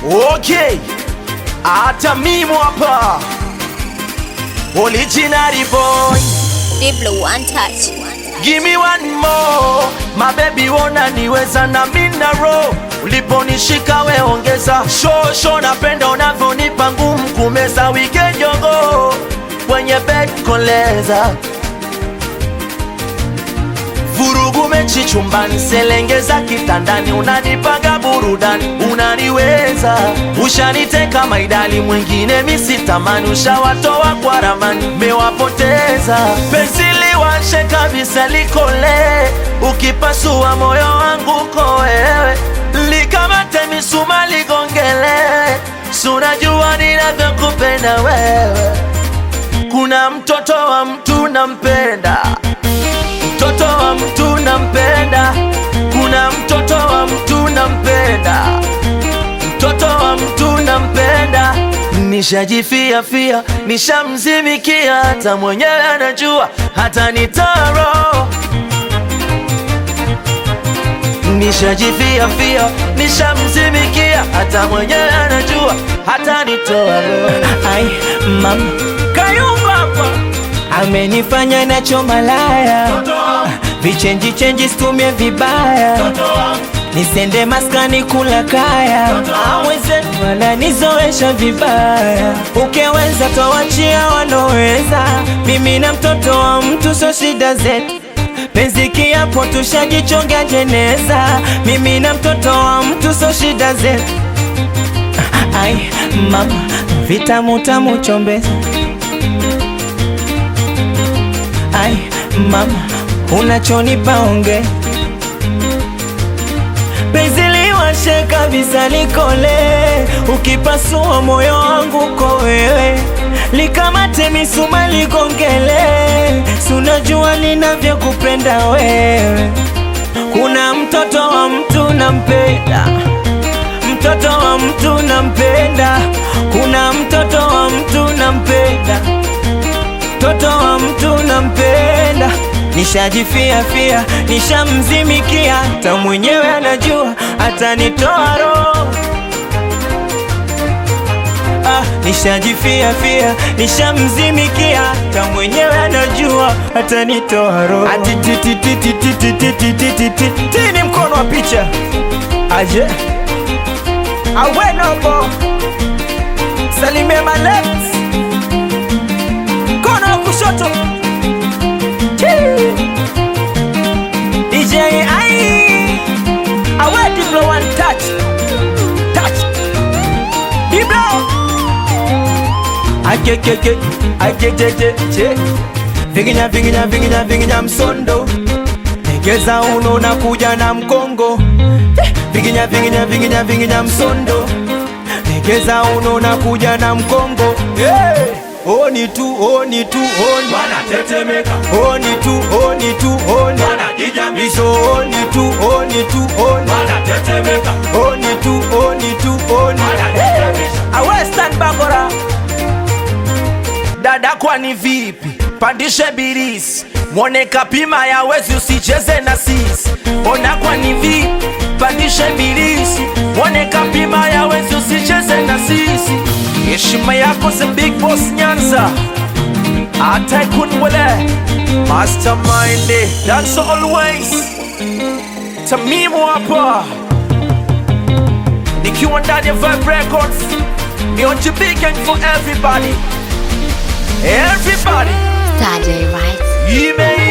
Okay, hata mimi hapa original boy, Diblo one touch. give me one more my baby, wona niweza na mina roho uliponishika we ongeza shosho, napenda unavyonipa ngumu kumeza weekend yogo kwenye bed koleza vurugu mechi chumbani, selengeza kitandani, unanipanga burudani, unaniweza ushaniteka maidali, mwingine misitamani, ushawatoa kwa ramani, mewapoteza penzi liwashe kabisa, likole ukipasua moyo wangu ko wewe, likamate misuma ligongele, sunajua ninavyokupenda wewe, kuna mtoto wa mtu nampenda mtoto wa mtu nampenda, kuna mtoto wa mtu nampenda, mtoto wa mtu nampenda. Nishajifia fia, nishamzimikia, hata mwenyewe anajua, hata nitaro Nishajifia fia, nishamzimikia, hata mwenyewe anajua, hata nitoa roho. Ai mama Kayumba hapa amenifanya nacho malaya, vichenji chenji situmie vibaya, nisende maskani kula kaya, awezenu wananizoesha vibaya, ukiweza tawachia waloweza, mimi na mtoto wa mtu so shida zetu penzi kiapo tushajichonga jeneza, mimi na mtoto wa mtu so shida zetu. Ai mama vitamu tamu chombeza Ai mama, unachonipa onge penzi liwashe kabisa likole, ukipasua moyo wangu ko wewe, likamate misuma ligongele, sunajua ninavyokupenda wewe. Kuna mtoto wa mtu nampenda, mtoto wa mtu nampenda, kuna mtoto wa mtu nampenda mtoto wa mtu nampenda, nishajifia fia, nishamzimikia, hata mwenyewe anajua, atanitoa roho. Ah, nishajifia fia, nishamzimikia, hata mwenyewe anajua, atanitoa roho. Ati ti ti ti ti ti ti ti ti ti ti ti ti ni mkono wa picha aje awenobo salimia my left mkono wa kushoto Chii. DJ ai awe Diblo one touch touch Diblo akekeke akejejeje vinginya vinginya vinginya vinginya msondo egeza uno na kuja na mkongo Eh, vinginya vinginya vinginya vinginya msondo egeza uno na kuja na mkongo hey! Oni tu, oni tu, oni wanatetemeka Oni tu, oni tu, oni wanajijamisha Iso oni tu, oni tu, oni wanatetemeka Oni tu, oni tu, oni wanajijamisha awe stand bakora dada, kwani vipi? Pandishe birisi mwone kapima ya wezi, usicheze na sisi. Ona kwani vipi? Pandishe birisi mwone kapima ya wezi, usicheze na sisi. Heshima yako the big boss Nyanza, hata ikunwele mastermind, that's always Tamimu hapa nikiwa ndani ya Vibe Records, ni on big gang for everybody, everybody. Saturday, right? Email